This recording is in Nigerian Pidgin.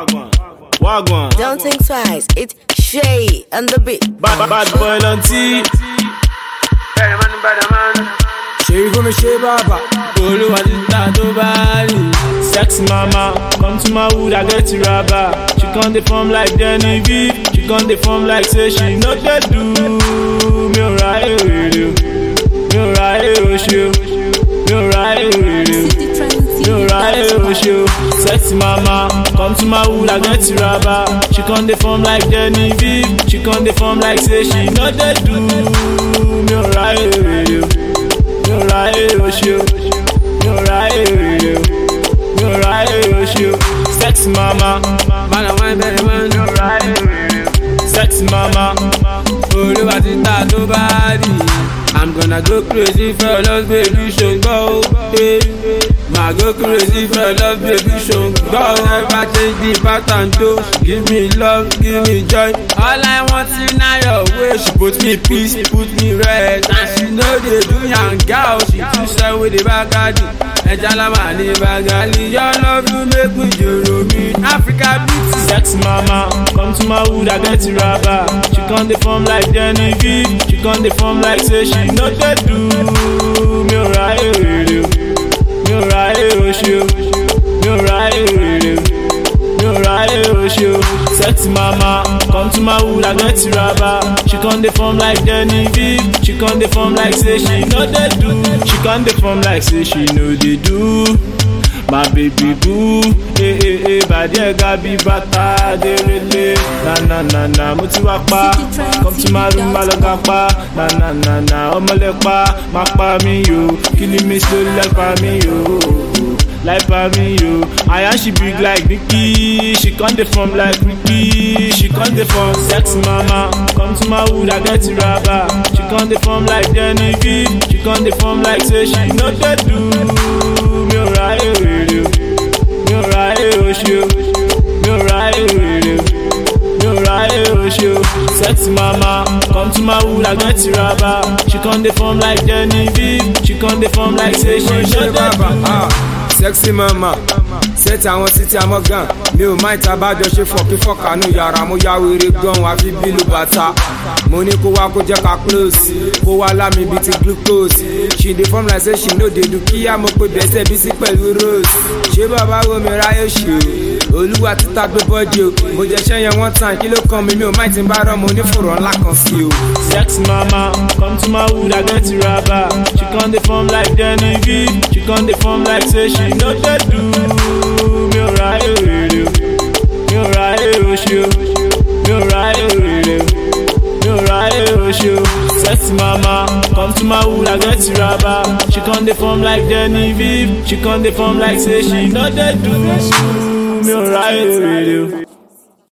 Wagwan. Don't think twice. It's Shay on the beat. Bad, bad boy lanti. ṣe igbó mi ṣe bàbà. Olúwa ti ta tó bá rí. Sexy mama, come to my wood, I get you rubber. She come dey form like Denny V. She come dey form like say she no dey do. Mi ò ra èrè o. Mi ò ra èrè o ṣe o. Mi ò ra èrè o. Mi ò ra èrè o ṣe o. Sexy mama, come to my wood, I get you rubber. She come dey form like Denny V. She come dey form like say she no dey do. Mi ò ra èrè o. Mi ò ra èrè o ṣe o. Mi ò ra èrè o. Mi ò ra èrè o ṣe o. Sexy mama, bàlá wọn bẹ̀rẹ̀ mọ́. mi ò ra èrè o. Sexy mama, olúwa ti ta tó bá rí. i'm gonna go crazy for your love baby ṣùgbọ́n o. eh. Ma go crazy for your love baby ṣùgbọ́n o. never change the pattern tó. give me love give me joy. all i want is na your way. she put me peace put me rest. and she no dey do yanga o. she too sell with the bagadi. ẹja lámà ní bagali. your love you make me jòrò mi. africa beauty. sexy mama, come to my wood, I get you rubber. She come dey form like Denny V. She come dey form like say she no dey do. Mi ò ra èrè o. Mi ò ra èrè o ṣe o. Mi ò ra èrè o. Mi ò ra èrè o ṣe o. Sexy mama, come to my wood, I get you rubber. She come dey form like Denny V. She come dey form like say she no dey do. She come dey form like say she no dey do. My baby boo, eh eh eh, bàdí ẹ̀ga bí bàtà dérélé. Na na na na, mo ti wá pa, come to my room, má lọ ga pa. Na na na na, ọmọlẹ̀ pa, má pa mí yo. Killing me slowly like pa mí yo. Like pa mí yo. Aya she big like Nicki, she come dey form like Ricky. She come dey form sexy mama, come to my wood, I get you rubber. She come dey form like Denny V, she come dey form like say she no dey do. Mi ò ra èrè o, mi ò ra èrè o ṣe o, mi ò ra èrè o, mi ò ra èrè o ṣe o. Sexy mama, come to my wood, I get you rubber. She come dey form like Denny V, she come dey form like say she no ṣe dey bàbà. do. ah, sexy mama sẹ́ẹ̀tì àwọn títí amọ́gàn mi ò máa ìta bájọ ṣe fọ̀kí fọ̀kànú yàrá mo ya wèrè gan àfi bílù bàtà mo ní kó wá kó jẹ́ ká close kó wá lámì bíi ti glucose she dey form like say she no dey do kíá mo pe bẹ́sẹ̀ bí sí pẹ̀lú rose ṣé bàbá wo mi ráyè ṣe o olúwa títa gbé bọ́dì o mo jẹ ṣẹ́yẹn one time kí ló kàn mí mi ò máa ti bá rán mo ní fòrò ńlá kan sí o. Sexy mama, come to my wood, I get you rubber. She come dey form like Denny V. She come dey form like say she no dey do. Mi ò ra èrè o, mi ò ra èrè o ṣe o, mi ò ra èrè o, mi ò ra èrè o ṣe o. Sexy mama, come to my wood, I get you rubber. She come dey form like Denny V. She come dey form like say she no dey do. Mi ò ra èrè o.